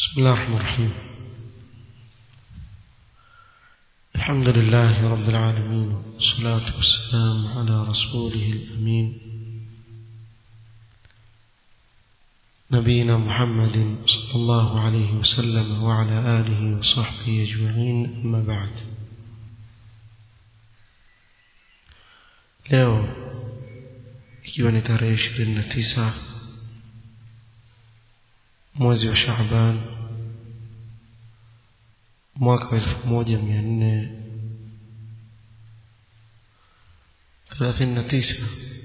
بسم الله الرحمن الرحيم الحمد لله رب العالمين والصلاة والسلام على رسوله الأمين نبينا محمد صلى الله عليه وسلم وعلى آله وصحبه أجمعين أما بعد leo ikiwa ni tarehe ishirini na tisa mwezi wa Shaaban mwaka wa elfu moja mia nne thelathini na tisa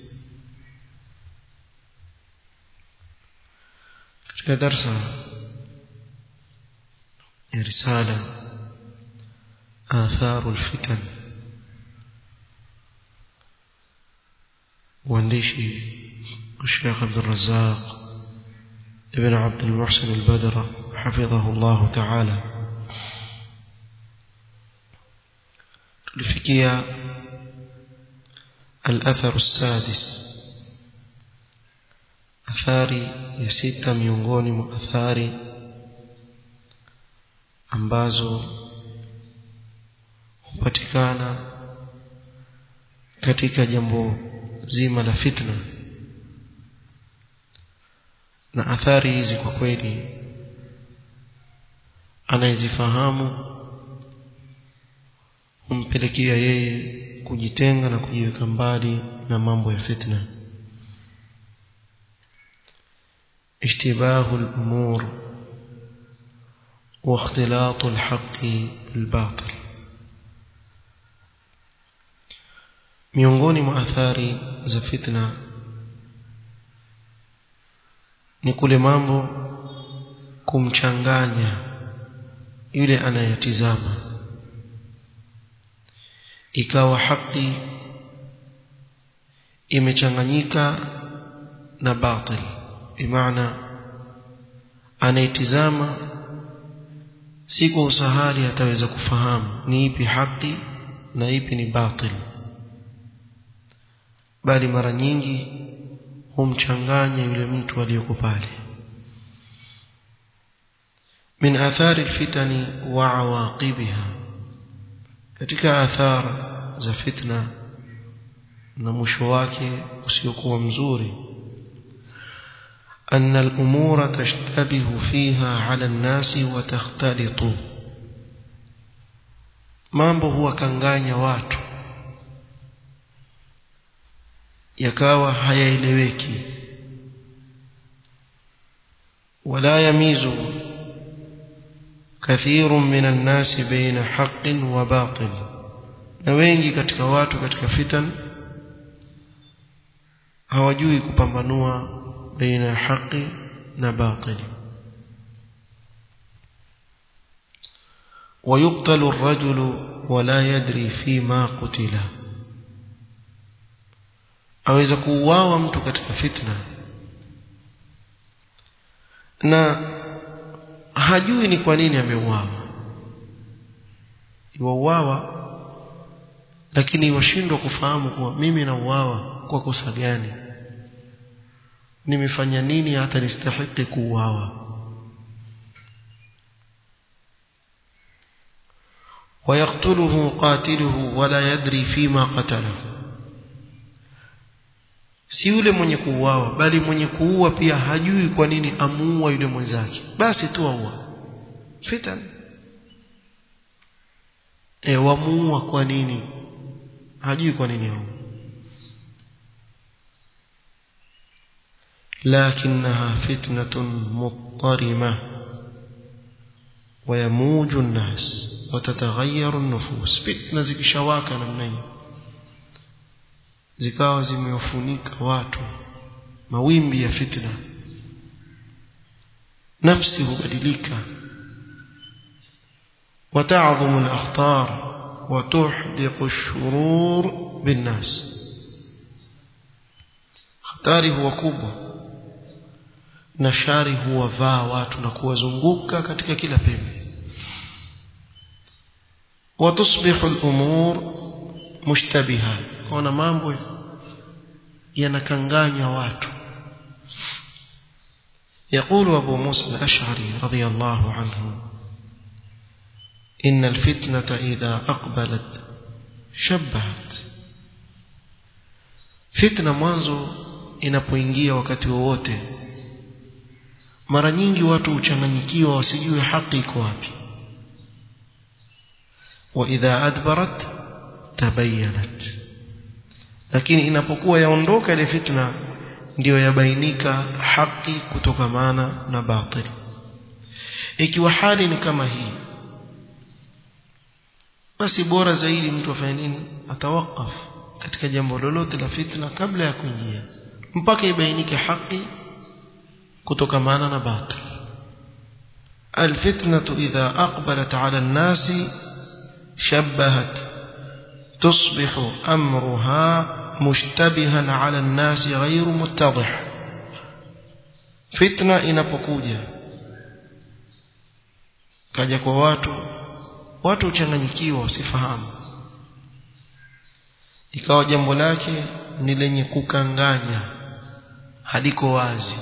katika darsa ya risala atharu lfitan uandishi الشيخ عبد الرزاق ابن عبد المحسن البدر حفظه الله تعالى tulifikia الأثر السادس athari ya sita miongoni mwa athari ambazo hupatikana katika jambo zima la fitna na athari hizi kwa kweli anayezifahamu humpelekea yeye kujitenga na kujiweka mbali na mambo ya fitna اشتباه الأمور واختلاط الحق بالباطل miongoni mwa athari za fitna ni kule mambo kumchanganya yule anayetizama ikawa haki imechanganyika na batil bimaana anayetizama si kwa usahali ataweza kufahamu ni ipi haki na ipi ni batil bali mara nyingi humchanganya yule mtu aliyoko pale min athari alfitani wa awaqibiha katika athara za fitna na mwisho wake usiokuwa mzuri أن الأمور تشتبه فيها على الناس وتختلط mambo huwakanganya watu yakawa hayaeleweki wala yamizu kathiru min annasi baina haqqin wa batil na wengi katika watu katika fitan hawajui kupambanua baina haqi na batili ويقتل الرجل ولا يدري فيما قتل aweza kuuawa mtu katika fitna na hajui ni kwa nini ameuawa iwauawa lakini washindwa kufahamu kuwa mimi nauawa kwa kosa gani nimefanya nini hata nistahiki kuuawa ويقتله قاتله ولا يدري فيما قتله si yule mwenye kuuawa bali mwenye kuua pia hajui kwa nini amuua yule mwenzake basi tu aua fitan e wamuua kwa nini hajui kwa nini aua لكنها فتنة مضطرمة ويموج الناس وتتغير النفوس فتنة zikishawaka namna hii zikawa zimewafunika watu mawimbi ya fitna nafsi hubadilika وتعظم الأخطار وتحدق الشرور بالناس hatari huwa kubwa na shari huwavaa watu na kuwazunguka katika kila pembe watusbihu al-umur mushtabiha ona mambo yanakanganya watu يقول أبو موسى الأشعري رضي الله عنه إن الفتنة إذا أقبلت شبهت فتنة mwanzo inapoingia wakati wowote mara nyingi watu huchanganyikiwa wasijue haki iko wapi wa idha adbarat tabayyanat lakini inapokuwa yaondoka ile fitna ndiyo yabainika haki kutokamana na batili ikiwa hali ni kama hii basi bora zaidi mtu afanye nini atawakaf katika jambo lolote la fitna kabla ya kuingia mpaka ibainike haki kutokamana na batil الفتنة إذا أقبلت على الناس شبهت تصبح أمرها مشتبها على الناس غير متضح فتنة inapokuja kaja kwa watu watu uchanganyikiwa wasifahamu ikawa jambo lake ni lenye kukanganya haliko wazi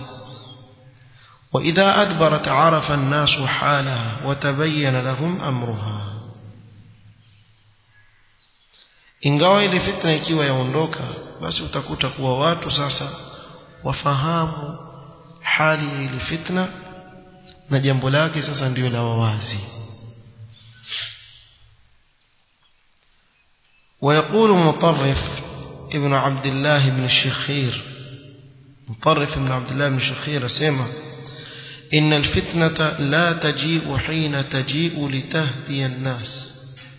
وإذا أدبرت عرف الناس حالها وتبين لهم أمرها ingawa ile fitna ikiwa yaondoka basi utakuta kuwa watu sasa wafahamu hali ya ile fitna na jambo lake sasa ndio la wawazi ويقول مطرف ابن عبد الله بن الشخير مطرف ابن عبد الله بن الشخير سيما إن الفتنة لا تجيء حين تجيء لتهدي الناس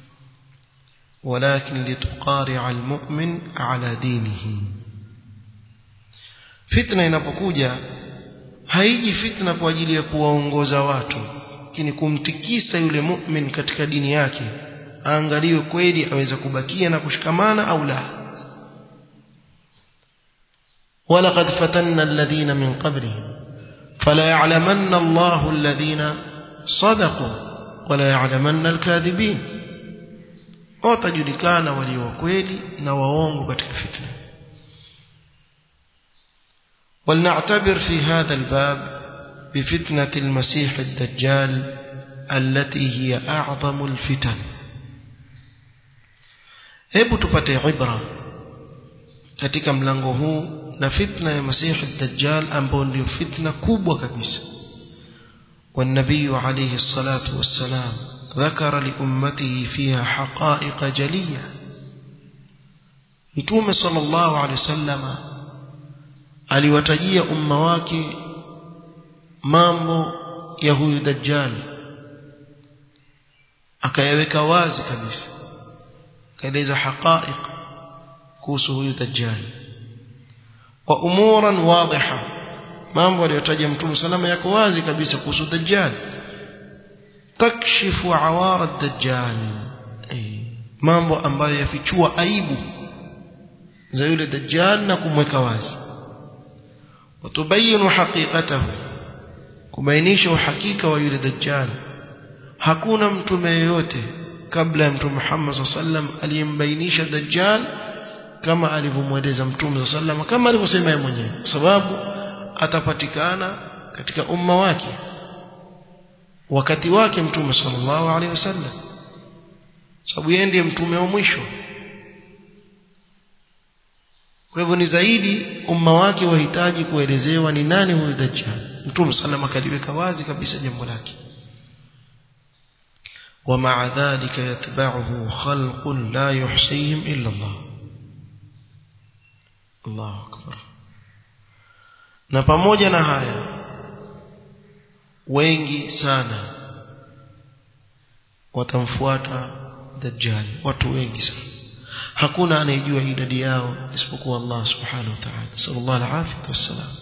ولكن لتقارع المؤمن على دينه فتنة inapokuja haiji fitna kwa ajili ya kuwaongoza watu lakini kumtikisa yule mu'min katika dini yake aangaliwe kweli aweza kubakia na kushikamana au la ولقد فتنا الذين من قبلهم فلا يعلمن الله الذين صدقوا ولا يعلمن الكاذبين watajulikana walio kweli na waongo katika fitna ولنعتبر في هذا الباب بفتنة المسيح الدجال التي هي أعظم الفتن hebu tupate ibra katika mlango huu na fitna ya masihi dajjal ambayo ndio fitna kubwa kabisa والنبي عليه الصلاة والسلام ذكر لأمته فيها حقائق جلية متوم صلى الله عليه وسلم aliwatajia umma wake mambo ya huyu dajjal akayaweka wazi kabisa akaeleza haqaiq kuhusu huyu dajjal wa umuran wadhiha mambo aliyotaja mtume salama yako wazi kabisa kuhusu dajjal takshifu awara dajjal mambo ambayo yafichua aibu za yule dajjal na kumweka wazi watubayinu haqiqatahu kubainisha uhakika wa yule dajjal hakuna mtume yeyote kabla ya mtume Muhammad sallam aliyembainisha dajjal kama alivyomweleza mtume sallam kama alivyosema yeye mwenyewe kwa sababu atapatikana katika umma wake wakati wake mtume sallallahu alaihi wasallam sababu yeye ndiye mtume wa mwisho kwa hivyo ni zaidi umma wake wahitaji kuelezewa ni nani huyu dajjal mtume sallam akaliweka wazi kabisa jambo lake ومع ذلك يتبعه خلق لا يحصيهم إلا الله الله أكبر na pamoja na haya wengi sana watamfuata dajjal watu wengi sana hakuna anayejua idadi yao isipokuwa Allah subhanahu wa ta'ala sallallahu alaihi wasallam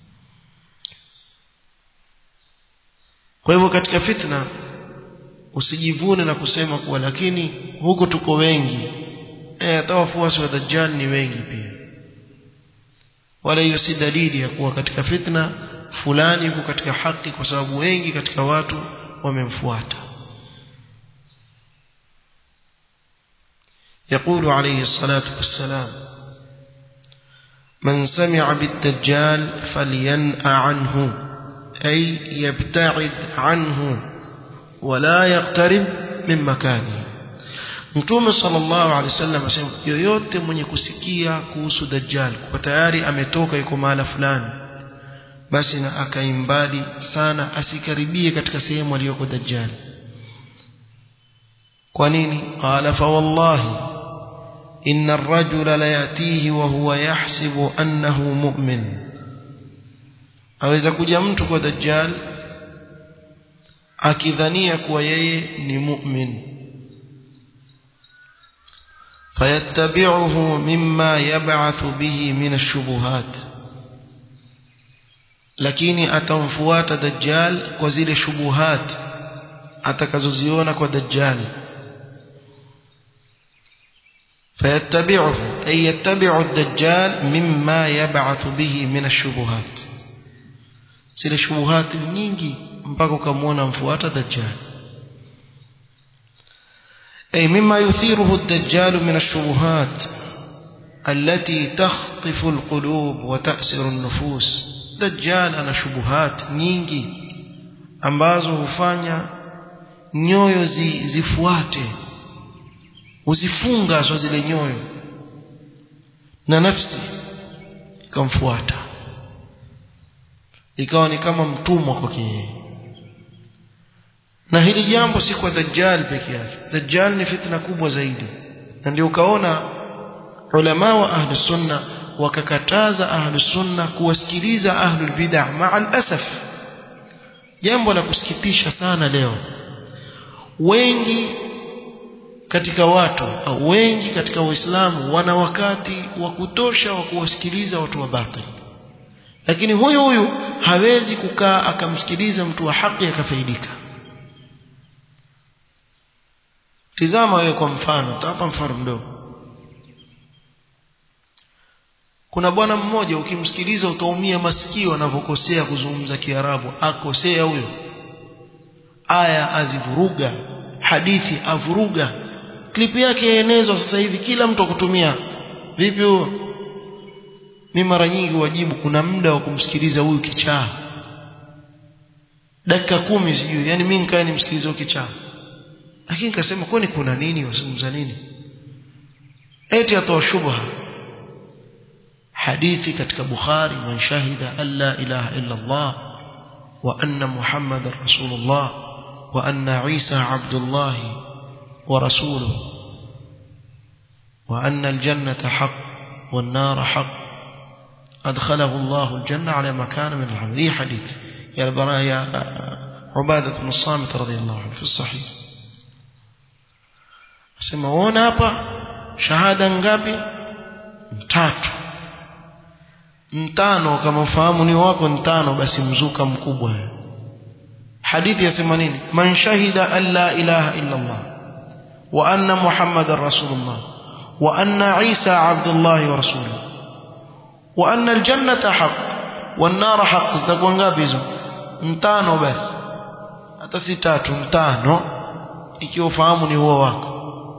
kwa hivyo katika fitna usijivune na kusema kuwa lakini huko tuko wengi eh hata wafuasi wa dajjal ni wengi pia wala hiyo si dalili ya kuwa katika fitna fulani yuko katika haki kwa sababu wengi katika watu wamemfuata يقول عليه الصلاة والسلام من سمع بالدجال فلينأ عنه أي يبتعد عنه ولا يقترب من مكانه Mtume sallallahu alaihi wasallam asema yoyote mwenye kusikia kuhusu Dajjal kwa tayari ametoka yuko mahala fulani basi na akaimbali sana asikaribie katika sehemu aliyoko Dajjal kwa nini qala fa wallahi inna ar-rajula la yatihi wa huwa yahsibu annahu mu'min aweza kuja mtu kwa Dajjal akidhania kuwa yeye ni mu'min فيتبعه مما يبعث به من الشبهات lakini atamfuata dajjal kwa zile shubuhat atakazoziona kwa dajjal fayattabi'uhu ay yattabi'u ad-dajjal mimma yab'athu bihi min ash-shubuhat zile shubuhat nyingi mpaka ukamwona mfuata dajjal أي مما يثيره الدجال من الشبهات التي تخطف القلوب وتأسر النفوس دجال أنا شبهات nyingi ambazo hufanya nyoyo zi, zifuate uzifunga so zile nyoyo na nafsi ikamfuata ikawa ni kama mtumwa kwake yeye na hili jambo si kwa dajjal peke yake dajjal ni fitna kubwa zaidi na ndio ukaona ulama wa ahli sunna wakakataza ahli sunna kuwasikiliza ahli bid'ah ma'al asaf jambo la kusikitisha sana leo wengi katika watu au wengi katika waislamu wana wakati wa kutosha wa kuwasikiliza watu wa batili lakini huyu huyu hawezi kukaa akamsikiliza mtu wa haki akafaidika tizama wewe kwa mfano tapa mfano mdogo kuna bwana mmoja ukimsikiliza utaumia masikio anavyokosea kuzungumza kiarabu akosea huyo aya azivuruga hadithi avuruga klipu yake yaenezwa sasa hivi kila mtu akutumia vipi huo mi mara nyingi wajibu kuna muda wa kumsikiliza huyu kichaa dakika kumi sijui yani mi nikae nimsikilize huyu kichaa lakini nikasema kwani kuna nini wazungumza nini eti atoa shubha hadithi katika bukhari man shahida an la ilaha illa allah wa anna muhammadar rasulullah wa anna isa abdullah wa rasuluhu wa anna aljannata haqq wan nar haqq adkhalahu allah aljanna ala ma kana min al'amal hadith ya al-baraya عبادة بن الصامت رضي الله عنه في الصحيح Sema uona hapa shahada ngapi? Tatu. Mtano kama ufahamu ni wako mtano basi mzuka mkubwa. Hadithi yasema nini? Man shahida an la ilaha illa Allah wa anna Muhammadar Rasulullah wa anna Isa Abdullah wa rasuluhu wa anna aljannata haqq wan nar haqq zitakuwa ngapi hizo? Mtano basi. Hata si tatu, mtano ikiwa ufahamu ni huo wako.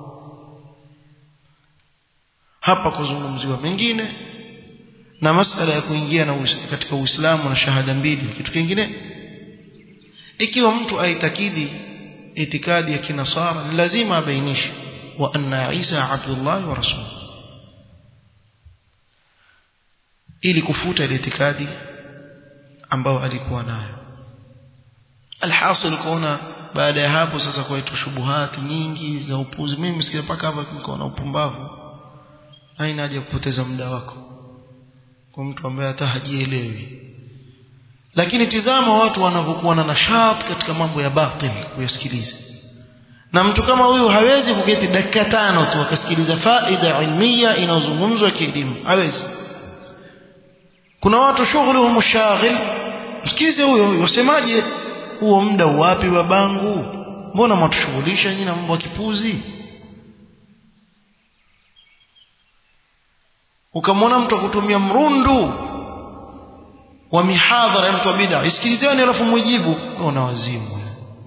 hapa kuzungumziwa mengine na masala ya kuingia na uis, katika Uislamu na shahada mbili kitu kingine ikiwa mtu aitakidi itikadi ya kinasara ni lazima abainishe wa anna Isa Abdullah wa rasul ili kufuta ile itikadi ambayo alikuwa nayo alhasil kuona baada ya hapo sasa kwaitwa shubuhati nyingi za upuzi mimi msikia mpaka hapa nikaona upumbavu haina haja kupoteza muda wako kwa mtu ambaye hata hajielewi lakini tizama watu wanavyokuwa na nashat katika mambo ya batil kuyasikiliza na mtu kama huyu hawezi kuketi dakika tano tu akasikiliza faida ilmia inayozungumzwa kielimu hawezi kuna watu shughuluhum shaghil msikize huyo wasemaje huo muda wapi babangu mbona mwatushughulisha nyinyi na mambo ya kipuzi ukamwona mtu akutumia mrundu wa mihadhara ya mtu wa bid'a isikilizeni alafu mujibu una wazimu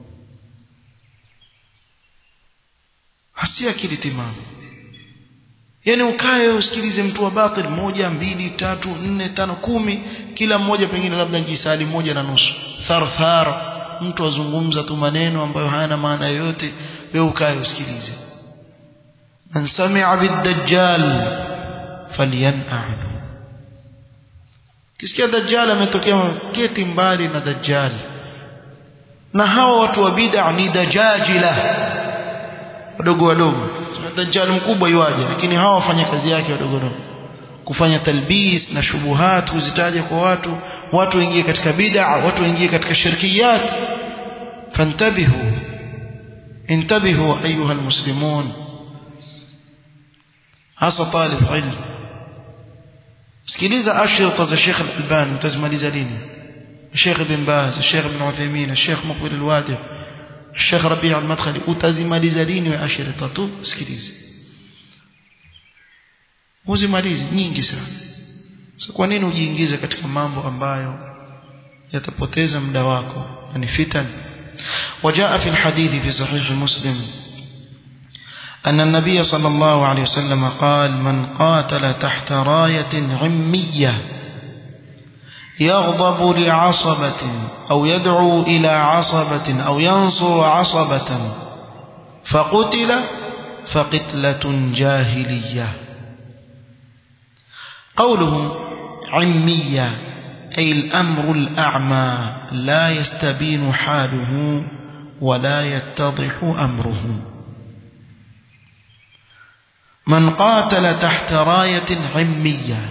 hasi akili timamu yani ukae usikilize mtu wa batil moja mbili tatu nne tano kumi kila mmoja pengine labda jisali moja na nusu tharthar mtu azungumza tu maneno ambayo hayana maana yoyote wewe ukae usikilize man sami'a bid-dajjal falyan'ahu kisikia dajjal ametokea keti mbali na dajjal na hawa watu wa bid'a ni dajajila wadogo wadogo dajjal mkubwa yuaje lakini hawa wafanya kazi yake wadogo wadogo kufanya talbis na shubuhat kuzitaja kwa watu watu waingie katika bid'a watu waingie katika shirkiyat fantabihu intabihu ayuha almuslimun hasa talib ilm sikiliza ashirta za Sheikh Al-Albani utazimaliza lini Sheikh Ibn Baz Sheikh Ibn Uthaymeen Sheikh Muqbil Al-Wadi Sheikh Rabi' Al-Madkhali utazimaliza lini wa ashirta tu sikilize uzimalizi nyingi sana so kwa nini ujiingize katika mambo ambayo yatapoteza muda wako na ni fitan وجاء في الحديث في صحيح مسلم أن النبي صلى الله عليه وسلم قال من قاتل تحت راية عمية يغضب لعصبة أو يدعو إلى عصبة أو ينصر عصبة فقتل فقتلة جاهلية قوله عمية أي الأمر الأعمى لا يستبين حاله ولا يتضح أمره من قاتل تحت راية عمية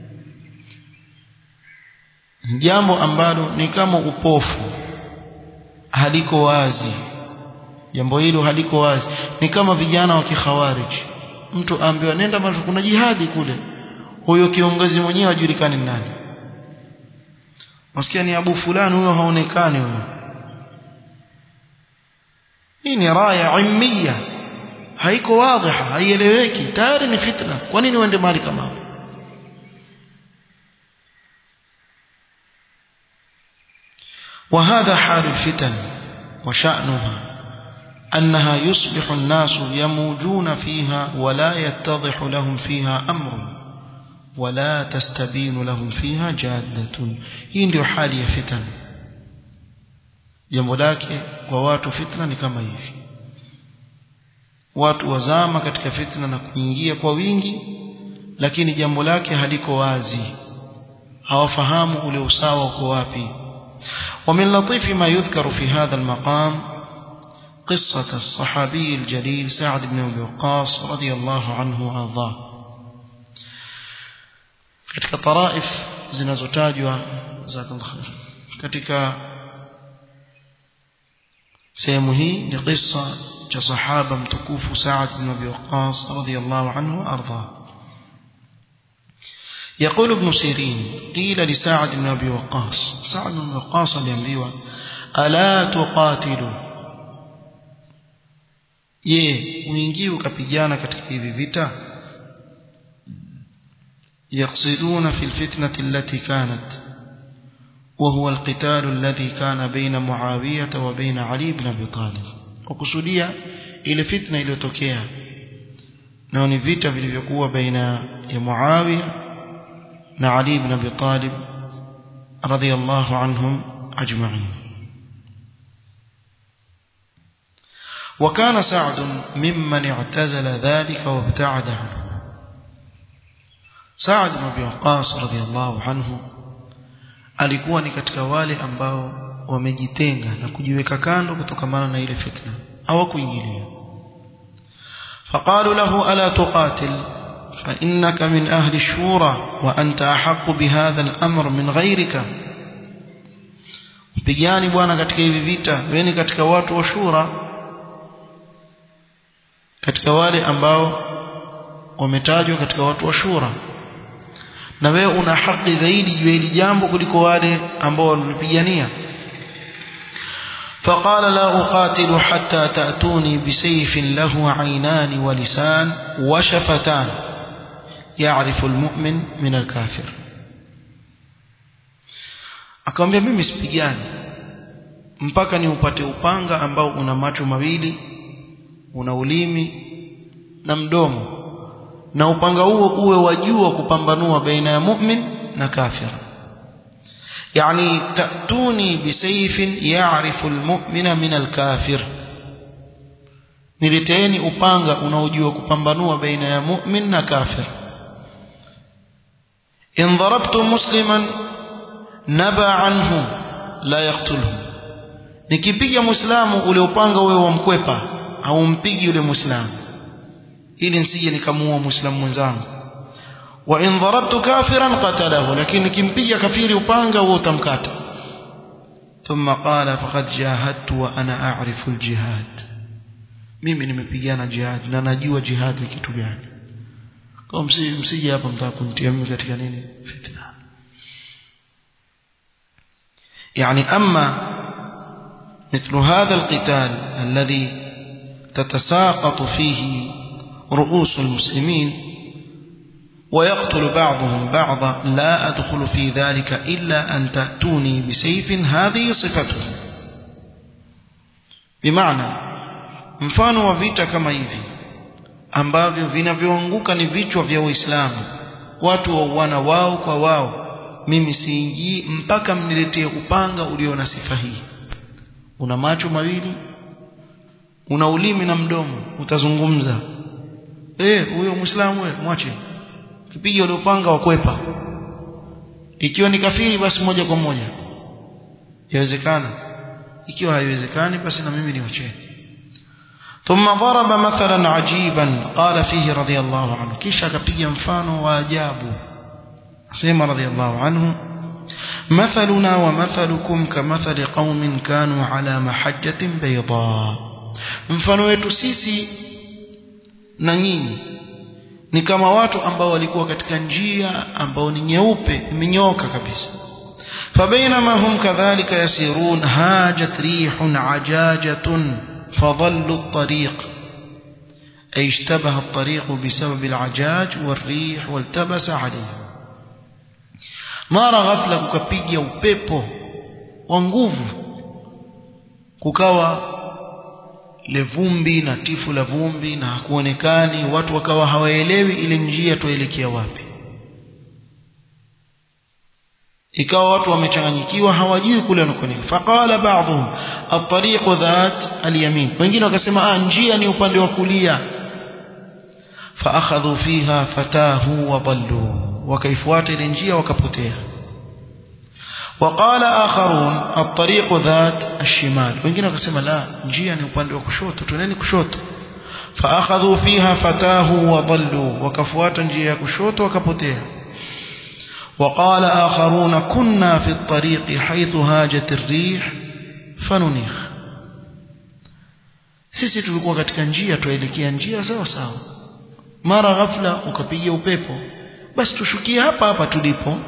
jambo ambalo ni kama upofu haliko wazi jambo hilo haliko wazi ni kama vijana wa kikhawarij mtu ambiwa nenda mahali kuna jihadi kule huyo kiongozi mwenyewe ajulikani nani wasikia ni abu fulani huyo haonekani huyo hii ni raya immiya haiko wadhiha haieleweki tayari ni fitna kwa nini uende mahali kama hapo وهذا حال الفتن وشأنها أنها يصبح الناس يموجون فيها ولا يتضح لهم فيها أمر ولا تستبين لهم فيها جادة hii ndio hali ya fitan jambo lake kwa watu fitna ni kama hivi watu wazama katika fitna na kuingia kwa wingi lakini jambo lake haliko wazi hawafahamu ule usawa uko wapi ومن لطيف ما يذكر في هذا المقام قصة الصحابي الجليل سعد بن أبي وقاص رضي الله عنه وأرضاه katika taraif zinazotajwa jazakallahu khair katika sehemu hii ni kisa cha sahaba mtukufu Sa'ad bin Abi Waqqas radiyallahu anhu arda يقول ابن سيرين قيل لسعد بن أبي وقاص سعد بن أبي وقاص aliambiwa ألا تقاتل je uingie ukapigana katika hivi vita يقصدون في الفتنة التي كانت وهو القتال الذي كان بين معاوية وبين علي بن أبي طالب وقصدية إلى فتنة إلى توكيا نوني فيتا vilivyokuwa baina ya Muawiya na Ali ibn Abi Talib radiyallahu anhum ajma'in وكان سعد ممن اعتزل ذلك وابتعد عنه Saad bin Abi Waqqas radhiyallahu anhu alikuwa ni katika wale ambao wamejitenga na kujiweka kando kutokamana na ile fitna hawakuingilia فقالوا له ألا تقاتل فإنك من أهل الشورى وأنت أحق بهذا الأمر من غيرك mpigani bwana katika hivi vita wewe ni katika watu wa shura katika wale ambao wametajwa katika watu wa shura na wewe una haki zaidi juu hili jambo kuliko wale ambao walipigania فقال لا أقاتل حتى تأتوني بسيف له عينان ولسان وشفتان يعرف المؤمن من الكافر akamwambia mimi sipigani mpaka ni upate upanga ambao una macho mawili una ulimi na mdomo na upanga huo uwe wajua kupambanua baina ya mu'min na kafir يعني تأتوني بسيف يعرف المؤمن من الكافر nileteeni upanga unaojua kupambanua baina ya mu'min na kafir in darabtu musliman naba anhu la yaqtulhu nikipiga muislamu ule upanga wewe wamkwepa au mpigi yule muislamu ili nisije nikamuua muislamu mwenzangu wa in darabtu kafiran qatalahu lakini nikimpiga kafiri upanga huo utamkata ثم قال فقد جاهدت وانا اعرف الجهاد mimi nimepigana jihad na najua jihad ni kitu gani kwa msije hapa mtaka kunitia mimi katika nini fitna يعني اما مثل هذا القتال الذي تتساقط فيه رؤوس المسلمين ويقتل بعضهم بعضا لا أدخل في ذلك إلا أن تأتوني بسيف هذه صفته بمعنى mfano wa vita kama hivi ambavyo vinavyoanguka ni vichwa vya Uislamu watu wauana wao kwa wao mimi siingii mpaka mniletee upanga ulio na sifa hii una macho mawili una ulimi na mdomo utazungumza eh huyo muislamu wewe mwache kipiga ule upanga wa kwepa ikiwa ni kafiri basi moja kwa moja yawezekana ikiwa haiwezekani basi na mimi niwacheni ثم ضرب مثلا عجيبا قال فيه رضي الله عنه كيشا كبيا مفانو واجابو سيما رضي الله عنه مثلنا ومثلكم كمثل قوم كانوا على محجة بيضاء mfano wetu sisi na nyinyi ni kama watu ambao walikuwa katika njia ambao ni nyeupe imenyoka kabisa فبينما هم كذلك يسيرون هاجت ريح عجاجة فضلوا الطريق أي اشتبه الطريق بسبب العجاج والريح والتبس عليه mara ghafla kukapiga upepo wa nguvu kukawa le vumbi na tifu la vumbi na hakuonekani watu wakawa hawaelewi ile njia tuelekea wapi ikawa watu wamechanganyikiwa hawajui kule wanakoenda faqala ba'dhum at-tariqu dhat al-yamin wengine wakasema ah njia ni upande wa kulia faakhadhu fiha fatahu wa dallu wakaifuata ile njia wakapotea وقال آخرون الطريق ذات الشمال wengine wakasema la njia ni upande wa kushoto tuneni kushoto فاخذوا فيها فتاه وضلوا wakafuata njia ya kushoto wakapotea وقال آخرون كنا في الطريق حيث هاجت الريح فننيخ sisi tulikuwa katika njia tuelekea njia sawa sawa mara ghafla ukapiga upepo basi tushukie hapa hapa tulipo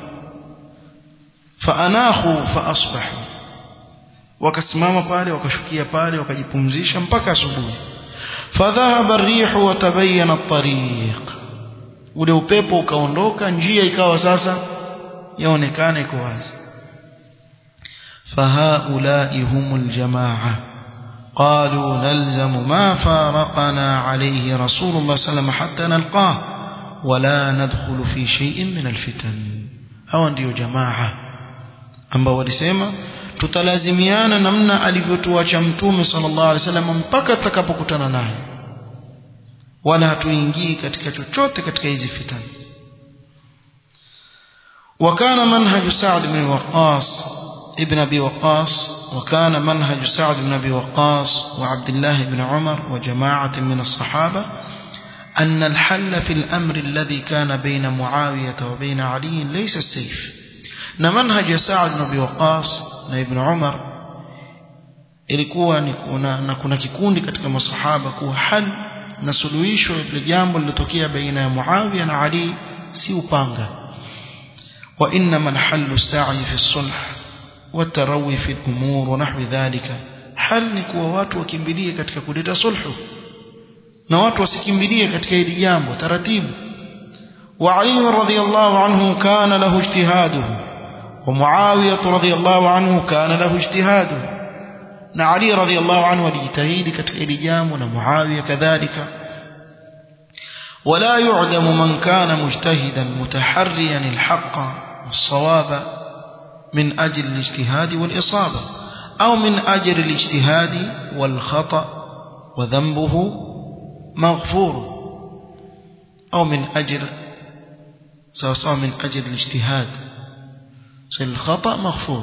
faanahu faasbahu wakasimama pale wakashukia pale wakajipumzisha mpaka asubuhi fadhahaba ar-rihu wa tabayyana at-tariq ule upepo ukaondoka njia ikawa sasa yaonekana iko wazi fahaulai humul jamaa قالوا نلزم ما فارقنا عليه رسول الله صلى الله عليه وسلم حتى نلقاه ولا ندخل في شيء من الفتن هو ndio jamaa ambao walisema tutalazimiana namna alivyotuacha mtume sallallahu alaihi wasallam mpaka tutakapokutana naye wala hatuingii katika chochote katika hizi fitani وكان منهج سعد بن وقاص ابن أبي وقاص وكان منهج سعد بن أبي وقاص وعبد الله بن عمر وجماعة من الصحابة أن الحل في الأمر الذي كان بين معاوية وبين علي ليس السيف نمنهج سعد بن أبي وقاص وابن عمر ilikuwa ni kuna, na kuna kikundi katika masahaba kuwa hal na suluhisho la jambo lilotokea baina ya Muawiya na Ali si upanga wa inma alhallu as-sa'i fi as-sulh والتروي في الأمور ونحو ذلك hal ni kuwa watu wakimbilie katika kuleta sulhu na watu wasikimbilie katika hili jambo taratibu wa Ali radhiyallahu anhu kana lahu ijtihaduhu wa Muawiya radhiyallahu anhu kana lahu ijtihaduhu na Ali radhiyallahu anhu alijitahidi katika hili jambo na Muawiya kadhalika ولا يعدم من كان مجتهدا متحريا الحق والصواب من أجل الاجتهاد والإصابة أو من أجل الاجتهاد والخطأ وذنبه مغفور أو من أجل سواء من أجل الاجتهاد الخطأ مغفور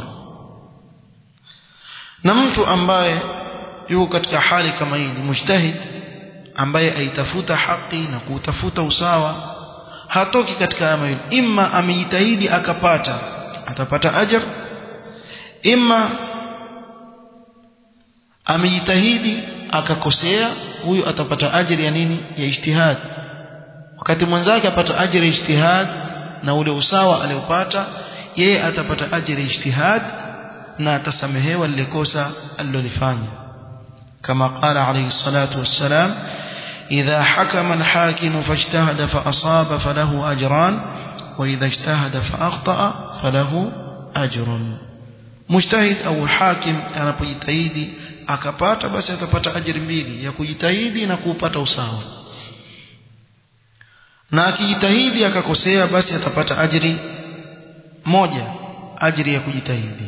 na mtu ambaye yuko katika hali kama hii ni mujtahid ambaye aitafuta haki na kutafuta usawa hatoki katika haya mawili imma amejitahidi akapata atapata ajr imma amejitahidi akakosea huyu atapata ajri ya nini ya ijtihad wakati mwenzake apata ajri ya ijtihad na ule usawa aliopata yeye atapata ajri ya ijtihad na atasamehewa lile kosa alilolifanya kama qala alayhi salatu wassalam idha hakama alhakim fajtahada fa asaba falahu ajran wa idha ijtahada fa akhta falahu ajrun mujtahid au hakim anapojitahidi akapata basi atapata ajiri mbili ya kujitahidi na kuupata usawa na akijitahidi akakosea basi atapata ajiri moja ajiri ya kujitahidi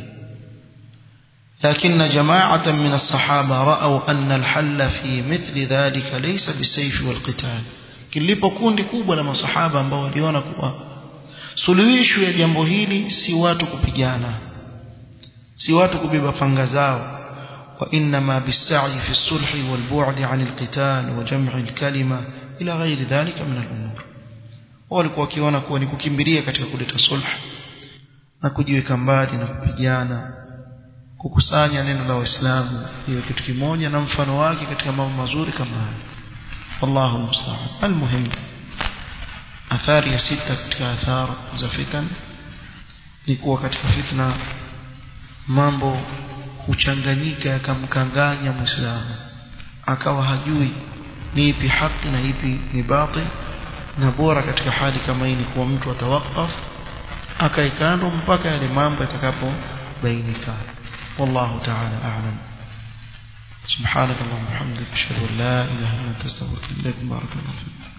لكن جماعة من الصحابة رأوا أن الحل في مثل ذلك ليس بالسيف والقتال kilipo kundi kubwa la masahaba ambao waliona kuwa suluhisho ya jambo hili si watu kupigana si watu kubeba panga zao وإنما بالسعي في الصلح والبعد عن القتال وجمع الكلمة إلى غير ذلك من الأمور walikuwa wakiona kuwa ni kukimbilia katika kuleta sulh na kujiweka mbali na kupigana kukusanya neno la waislamu hiyo kitu kimoja na mfano wake katika mambo mazuri kama haya wallahu musta'an almuhim athari ya sita katika athari za fitan ni kuwa katika fitna mambo huchanganyika yakamkanganya muislamu akawa hajui ni ipi haki na ipi ni batil na bora katika hali kama hii ni kuwa mtu atawakaf akaikando mpaka yale mambo yatakapobainika والله تعالى أعلم سبحانك اللهم وبحمدك أشهد أن لا إله إلا أنت أستغفرك بارك الله فيك